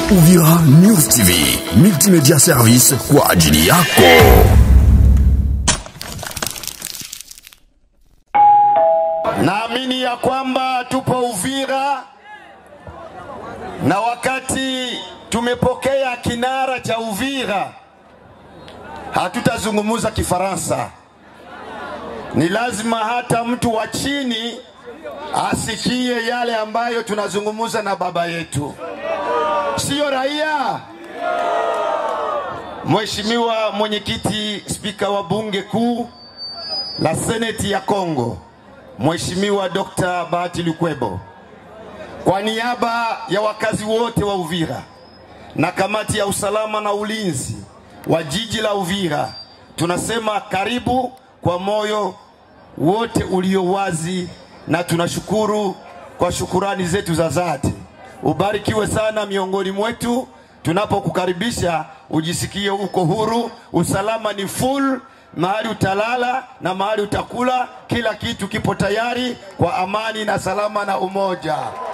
Uvira News TV, multimedia service kwa ajili yako. Naamini ya kwamba tupo Uvira na wakati tumepokea kinara cha Uvira, hatutazungumza Kifaransa. Ni lazima hata mtu wa chini asikie yale ambayo tunazungumza na baba yetu, siyo raia. Mheshimiwa mwenyekiti, spika wa bunge kuu la seneti ya Kongo, Mheshimiwa Dr. Bahati Lukwebo, kwa niaba ya wakazi wote wa Uvira na kamati ya usalama na ulinzi wa jiji la Uvira, tunasema karibu kwa moyo wote ulio wazi, na tunashukuru kwa shukurani zetu za dhati. Ubarikiwe sana miongoni mwetu tunapokukaribisha, ujisikie uko huru, usalama ni full mahali utalala na mahali utakula, kila kitu kipo tayari kwa amani na salama na umoja.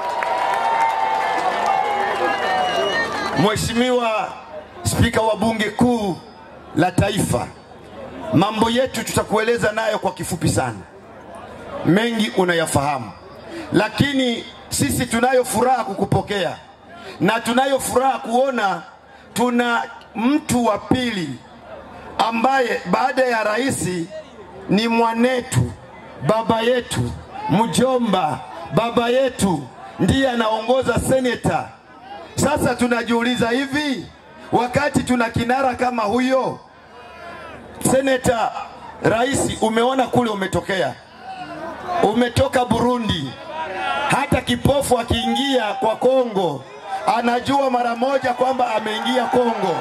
Mheshimiwa Spika wa Bunge Kuu la Taifa, mambo yetu tutakueleza nayo kwa kifupi sana, mengi unayafahamu, lakini sisi tunayo furaha kukupokea na tunayo furaha kuona tuna mtu wa pili ambaye baada ya rais ni mwanetu, baba yetu, mjomba, baba yetu ndiye anaongoza seneta. Sasa tunajiuliza hivi, wakati tuna kinara kama huyo seneta, rais, umeona kule umetokea, umetoka Burundi. Hata kipofu akiingia kwa Kongo anajua mara moja kwamba ameingia Kongo.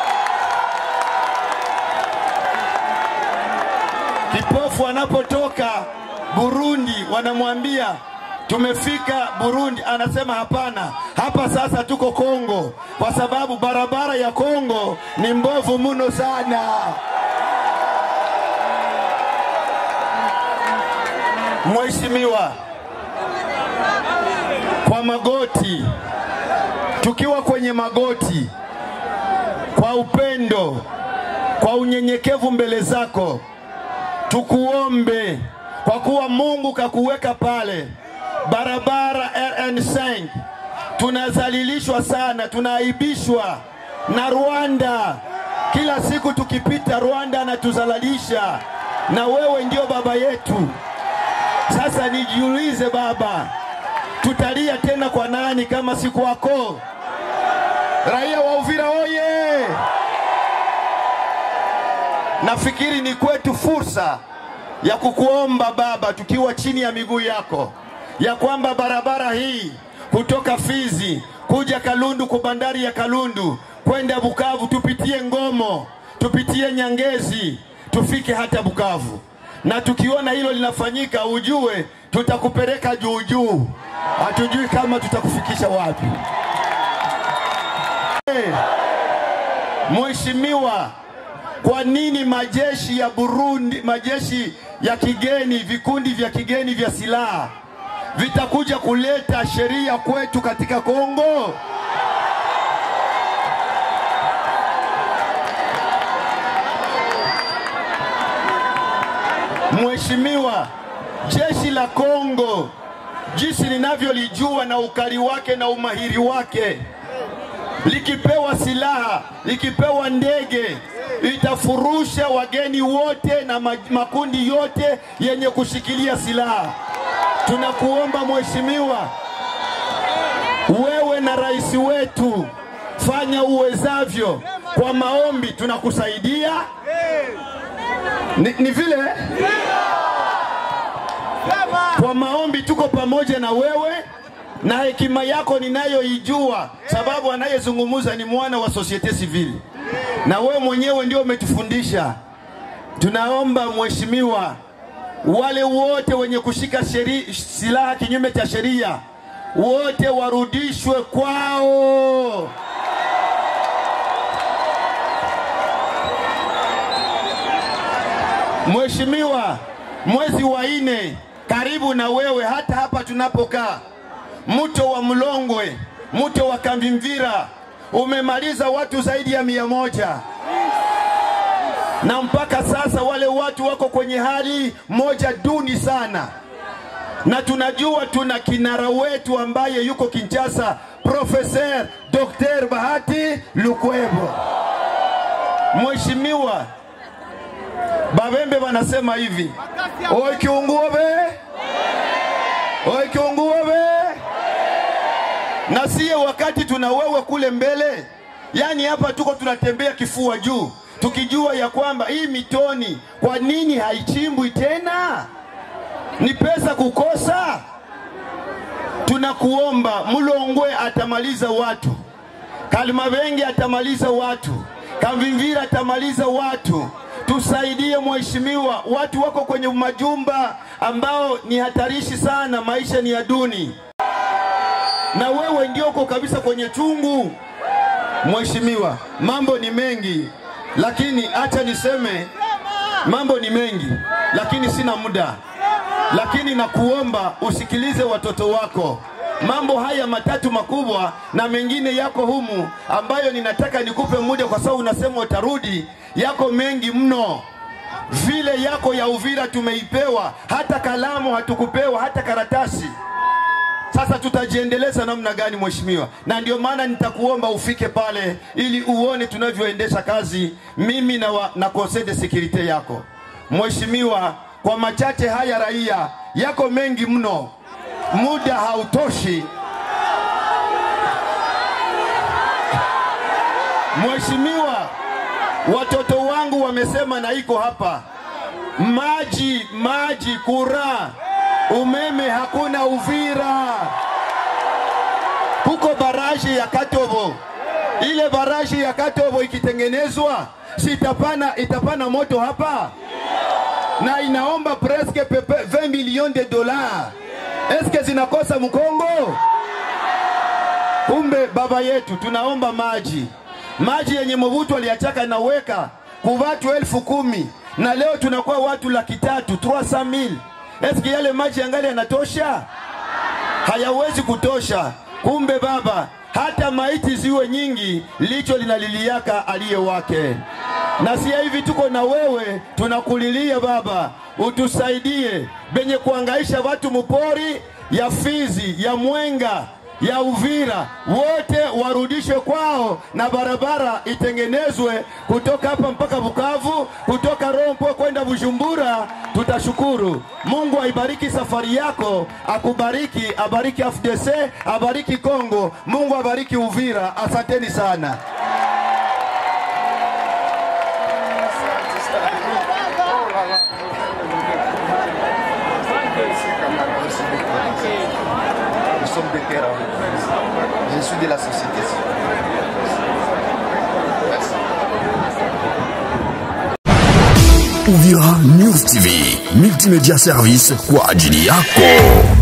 Kipofu anapotoka Burundi wanamwambia tumefika Burundi, anasema hapana, hapa sasa tuko Kongo, kwa sababu barabara ya Kongo ni mbovu mno sana. Mheshimiwa, kwa magoti, tukiwa kwenye magoti, kwa upendo, kwa unyenyekevu mbele zako tukuombe kwa kuwa Mungu kakuweka pale barabara RN5. Tunazalilishwa sana, tunaaibishwa na Rwanda. Kila siku tukipita, Rwanda anatuzalalisha, na wewe ndio baba yetu. Sasa nijiulize baba, tutalia tena kwa nani kama si kwako? Raia wa Uvira oye! Nafikiri ni kwetu fursa ya kukuomba Baba, tukiwa chini ya miguu yako, ya kwamba barabara hii kutoka Fizi kuja Kalundu kwa bandari ya Kalundu kwenda Bukavu, tupitie Ngomo, tupitie Nyangezi, tufike hata Bukavu. Na tukiona hilo linafanyika, ujue tutakupeleka juu juu, hatujui kama tutakufikisha wapi. Hey, Mheshimiwa, kwa nini majeshi ya Burundi, majeshi ya kigeni, vikundi vya kigeni vya silaha vitakuja kuleta sheria kwetu katika Kongo? Mheshimiwa, jeshi la Kongo jinsi ninavyolijua na ukali wake na umahiri wake, likipewa silaha, likipewa ndege itafurusha wageni wote na makundi yote yenye kushikilia silaha. Tunakuomba mheshimiwa, wewe na rais wetu, fanya uwezavyo. Kwa maombi tunakusaidia. Ni, ni vile kwa maombi tuko pamoja na wewe na hekima yako ninayoijua, sababu anayezungumza ni mwana wa societe civile na wewe mwenyewe ndio umetufundisha. Tunaomba mheshimiwa, wale wote wenye kushika sheri, silaha kinyume cha sheria wote warudishwe kwao. Mheshimiwa, mwezi wa nne karibu na wewe, hata hapa tunapokaa, mto wa Mlongwe, mto wa Kambimvira umemaliza watu zaidi ya mia moja na mpaka sasa wale watu wako kwenye hali moja duni sana, na tunajua tuna kinara wetu ambaye yuko Kinshasa, Profeser Dr. Bahati Lukwebo. Mheshimiwa Babembe wanasema hivi, oi kiunguo be, oi kiunguo be, na siye wakati tuna wewe kule mbele, yani hapa tuko tunatembea kifua juu tukijua ya kwamba hii mitoni kwa nini haichimbwi tena? Ni pesa kukosa? Tunakuomba, Mlongwe atamaliza watu, Kalimabenge atamaliza watu, Kamvimvira atamaliza watu. Tusaidie mheshimiwa, watu wako kwenye majumba ambao ni hatarishi sana, maisha ni ya duni, na wewe ndio uko kabisa kwenye chungu. Mheshimiwa, mambo ni mengi lakini acha niseme mambo ni mengi, lakini sina muda. Lakini nakuomba usikilize watoto wako. Mambo haya matatu makubwa na mengine yako humu, ambayo ninataka nikupe muda, kwa sababu unasema utarudi. Yako mengi mno, vile yako ya Uvira tumeipewa, hata kalamu hatukupewa, hata karatasi. Sasa tutajiendeleza namna gani mheshimiwa? Na ndio maana nitakuomba ufike pale ili uone tunavyoendesha kazi mimi na, wa, na conseil de securite yako mheshimiwa. Kwa machache haya raia yako mengi mno, muda hautoshi mheshimiwa. Watoto wangu wamesema na iko hapa, maji maji, kura umeme hakuna Uvira. Kuko baraji ya Katobo, ile baraji ya Katobo ikitengenezwa, si itapana, itapana moto hapa na inaomba presque pepe 20 millions de dollars. Eske zinakosa Mkongo? Kumbe baba yetu, tunaomba maji, maji yenye Mobutu aliachaka naweka kuvatu elfu kumi na leo tunakuwa watu laki tatu 300,000 Eski yale maji yangali yanatosha? Hayawezi kutosha. Kumbe baba, hata maiti ziwe nyingi, licho linaliliaka aliye wake. Na si hivi, tuko na wewe, tunakulilia baba, utusaidie benye kuangaisha watu mupori ya Fizi, ya Mwenga, ya Uvira, wote warudishwe kwao na barabara itengenezwe kutoka hapa mpaka Bukavu, kutoka Rompo kwenda Bujumbura. Tutashukuru. Mungu aibariki safari yako, akubariki, abariki FDC, abariki Kongo, Mungu abariki Uvira. Asanteni sana. Nous sommes des terrains. Je suis de la société. Merci. Uvira News TV, multimedia service kwa ajili yako.